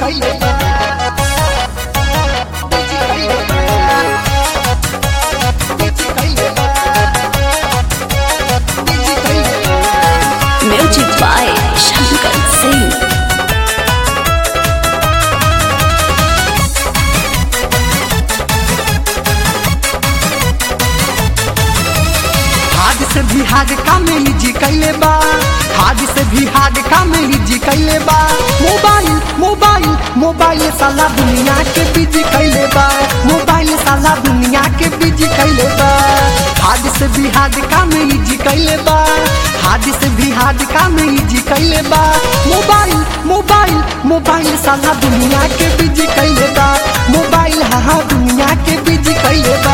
कैले बा बिजी कैले बा बिजी कैले बा बिजी कैले बा Music by Shankar Singh. हाथ से भी हाथ कामेली जी कैले बा हाथ से भी हाथ कामेली जी कैले बा मोबाइल मोबाइल मोबाइल साला दुनिया के बिजी कैले बा मोबाइल साला दुनिया के बिजी कैले बा हाथ से भी हाथ कामेली जी कैले बा हाथ से भी हाथ कामेली जी कैले बा मोबाइल मोबाइल मोबाइल साला दुनिया के बिजी कैले बा मोबाइल हाँ हाँ दुनिया के बिजी कैले बा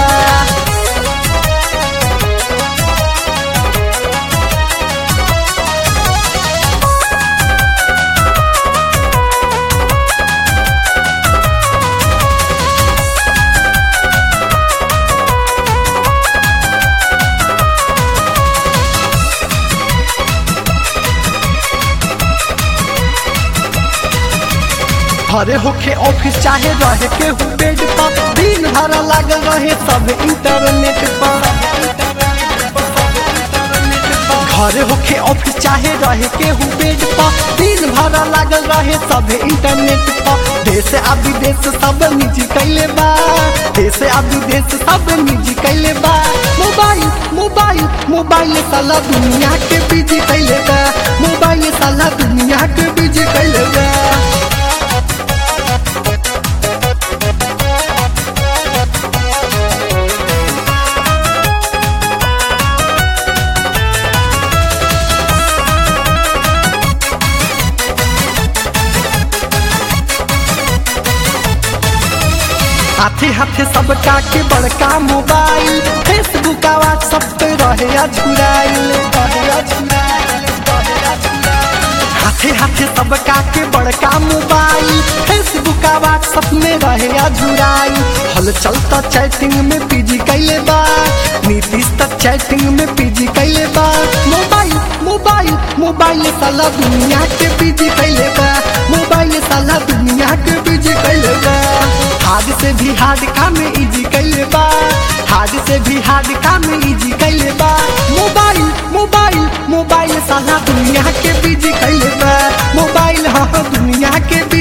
घरे होके ऑफिस चाहे रहे के हु बेड पर दिन भर लागल रहे सब इंटरनेट पर घरे होके ऑफिस चाहे रहे के हु बेड पर दिन भर लागल रहे सब इंटरनेट पर देश आ विदेश सब निजी कैले बा देश आ विदेश सब निजी कैले बा मोबाइल मोबाइल मोबाइल साला दुनिया के बिजी कैले बा मोबाइल साला दुनिया के बिजी कैले बा हाथे हाथे सब के बड़का मोबाइल फेसबुक आ व्हाट्सएप पे रहे अझुराइल हाथे हाथे सब के बड़का मोबाइल फेसबुक आ व्हाट्सएप में रहे अझुराइल हल चलता चैटिंग में पीजी कैले बा नीतीश तक चैटिंग में पीजी कैले बा मोबाइल मोबाइल मोबाइल साला दुनिया के पीजी कैले बा मोबाइल साला दुनिया के पीजी कैले बा हाथ से भी हाथ काम इजी कैले बा हाथ से भी हाथ काम इजी कैले बा मोबाइल मोबाइल मोबाइल साला दुनिया के बिजी कैले बा मोबाइल हाँ दुनिया के